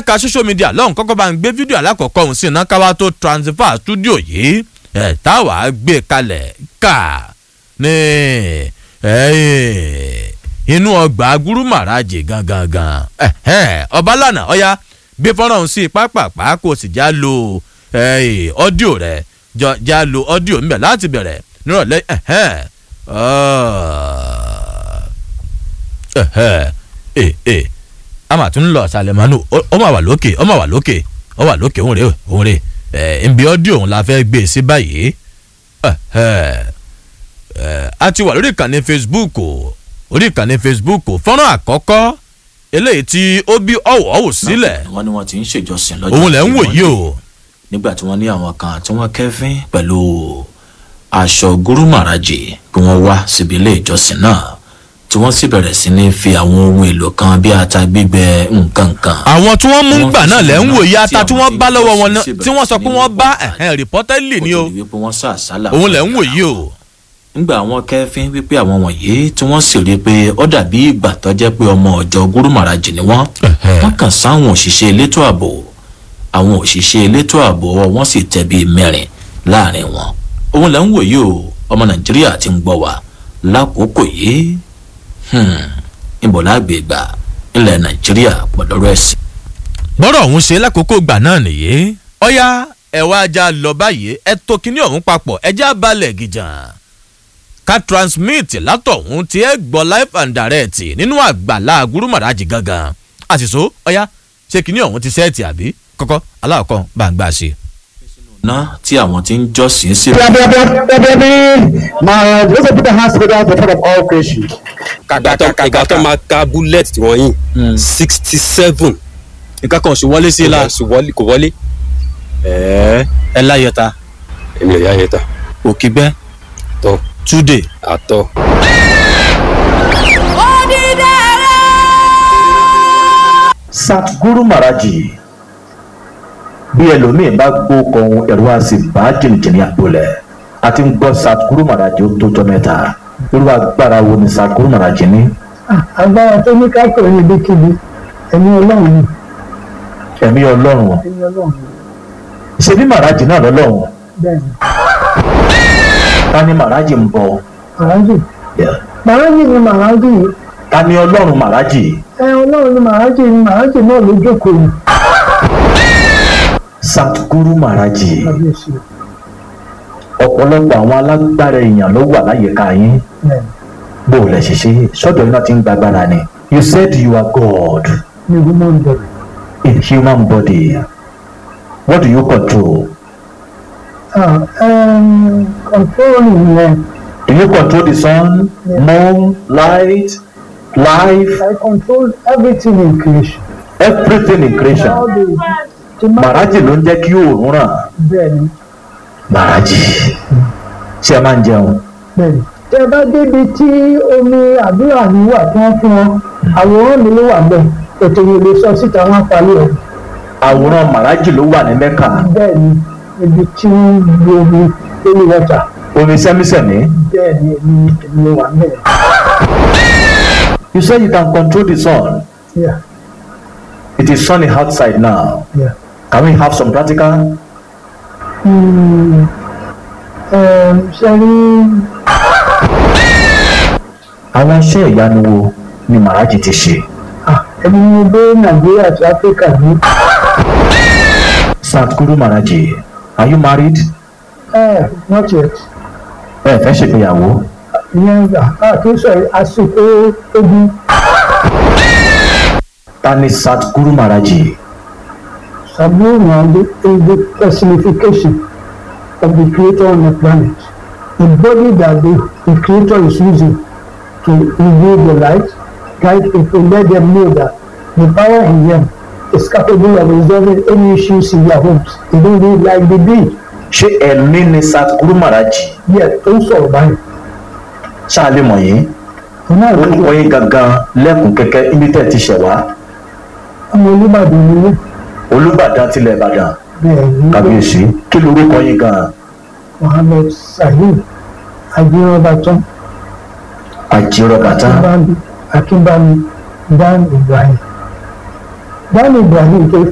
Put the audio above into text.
lẹ́ka social media lọ́hùn kọ́kọ́ bá ń gbé fídíò alákọ̀ọ́kọ́ ọ̀hún sí iná káwá tó transfer studio yìí ẹ̀ táwa gbé kalẹ̀ ká ní inú ọgbà gúrúmàràjì gangan gan ọbalànà ọ̀ya gbé fọ́nrán ọ̀hún sí pápápá kó o sì já lo ọ́díò rẹ̀ já lo ọ́díò ńbẹ̀ láti bẹ̀rẹ̀ nírọ̀lẹ́ a máa tún lọ ṣàlẹ̀mánú ó máa wà lókè ó máa wà lókè ó wà lókè òun rè òun rè nbí ọ́díò òun la fẹ́ gbé sí báyìí a ti wà lórí ìkànnì facebook orí ìkànnì facebook fọ́nrán àkọ́kọ́ eléyìí tí ó bí ọ̀wọ̀ ọ̀wọ̀ sílẹ̀ wọ́n ní wọ́n ti ń ṣèjọsìn lọ́jọ́ òun lẹ̀ ń wò yìí o nígbà tí wọ́n ní àwọn kan tí wọ́n kẹ́fín pẹ̀lú aṣọ gúrúmàràjì kí wọ́n wá síbi ilé ìjọsìn náà tí wọ́n sì bẹ̀rẹ̀ sí ní fi àwọn ohun èlò kan bí ata gbígbẹ nǹkan kan. àwọn tí wọ́n mú Wọ́n gbà fi náà lẹ̀ ń sínú wò náà yìí ata tí tí àwọn wọ́n bá tí lọ́wọ́ wọn wọ́n náà sì tí wọ́n sọ pé bẹ̀rẹ̀ wọ́n sí ní bá gbogbo rìpọ́tẹ́lì ni o kó tó di wípé wọ́n sá àsálà òun fún lẹ̀ ń wò ọ̀gá. yìí o ńgbà àwọn kẹfín wípé àwọn wọ̀nyí tí wọ́n sì rí i pé ó dàbí ìgbà tó jẹ́ pé ọmọ ọ̀jọ́ gúrúmàràjì ni wọ́n wọ́n kàn sáwọn òṣìṣẹ́ elétò ààbò àwọn òṣìṣẹ́ elétò ààbò ọwọ́ wọn sì tẹ̀ bíi mẹ́rin láàrin wọn òun lẹ́ ń wò yìí o ọmọ nàìjíríà ti ń gbọ́ wa lákòókò yìí ìbọ̀lá àgbègbà ilẹ̀ nàìjíríà pọ̀lọ́rọ̀ ẹ̀sìn. bọ́rọ̀ ọ̀hún ṣe lákòókò gbà náà nìyí ọ̀yá ẹ̀ wá ajá lọ báyìí ẹ tó kinní ọ̀hún papọ̀ ẹ já balẹ̀ gìjàn ká transmit látọ̀hún tí ẹ gbọ́ live and direct nínú àgbàlá gúrúmàràjì gangan àṣìṣó ọ̀yá ṣé kinní ọ̀hún ti sẹ́ẹ̀tì àbí kọ́kọ́ aláwọ̀kọ́ bá ń gbà ṣe. ná tí àwọn tí ń jọ́sìn sí My those put the hands together the father of all creation. ìgbà tó máa ka bullet tí wọ́n yìn sixty seven nǹkan kan sì wọlé sí i la kò wọlé ẹ̀ẹ́ ẹ láyọta èmi ò yá yẹn ta òkìgbẹ́ tọ́ túdè àtọ́. Satguru Maraji bí ẹlòmíín bá gbó kan ẹ̀rọ àti bá jìnnìjìnnì àpolẹ̀ a ti ń gbọ́ Satguru Maraji ó tó jọ mẹ́ta irú agbára wo ni Satguru Maraji ní agbára tó ní ká pè ní ibikíbi ẹ̀mí ọlọ́run ni ẹ̀mí ọlọ́run ẹ̀mí ọlọ́run ni ṣe bí Maraji náà lọ́lọ́run bẹ́ẹ̀ ni ta ni Maraji ń bọ màrájì Yeah. màrájì ni màrájì ta ni ọlọ́run Maraji ẹ ọlọ́run ni màrájì ni màrájì náà ló jókòó ni Satguru Maraji kábíyèsí ọ̀pọ̀lọpọ̀ àwọn alágbára èèyàn ló wà láyìíká yín bẹ́ẹ̀ bó o lẹ ṣe ṣe sọ́dọ̀ iná ti ń gbàgbára ni you said you are God ni human body in human body what do you control ah um, control yẹn do you control the sun moon light life I control everything in creation everything in all creation the the màrájì ló ń jẹ́ kí oòrùn ràn bẹ́ẹ̀ ni màrájì ṣé ẹ máa ń jẹun bẹ́ẹ̀ ni tẹ bá débi tí omi àdúrà mi wà tí wọ́n fún wọn àwòrán mi ló wà bẹ́ẹ̀ ètò yìí lè sọ síta wọn parí ẹ̀ àwòrán màrájì ló wà ní mẹ́kà bẹ́ẹ̀ ni ibi tí wọ́n lo omi lórí wọ́tà omi sẹ́mísẹ́mí bẹ́ẹ̀ ni èmi èmi ló wà bẹ́ẹ̀ you say you can control the sun yeah it is sunny outside now yeah. can we have some practical Hmm, um, ṣe rí àwọn iṣẹ́ ìyanu wo ni màrájì ti ṣe ah, ẹni mo dé nàìjíríà àti áfíríkà ní Satguru Maraji are you married ẹ not yet ẹ fẹ́ ṣègbéyàwó ìyẹn gbà á kì í sọ àsìkò ogun ta ni Satguru Maraji Sabu Mwande is the personification of the creator on the planet. The body that the, the creator is using to reveal the light, guide people, let them know that the power in them is capable of resolving any issues in their homes. They don't live like they did. ṣé ẹ̀mí ni Satguru Maraji Yet, ó ń sọ̀rọ̀ báyìí. ṣáà lè mọ̀ yín Òun náà ló orúkọ yín gangan lẹ́kùn kẹ́kẹ́ ibi tẹ́ ẹ ti ṣẹ̀ wá ọmọ Olúbàdàn ni wọ́n. Olúbàdàn tilẹ̀ Ìbàdàn Bẹ́ẹ̀ ni kábíyèsí kí lorúkọ yín gan Mohammed Sahib Ajínrọ́bàtán àjírọ̀bàtà Akínbámi Akínbámi Dan Ibrahim. Dan Ibrahim tó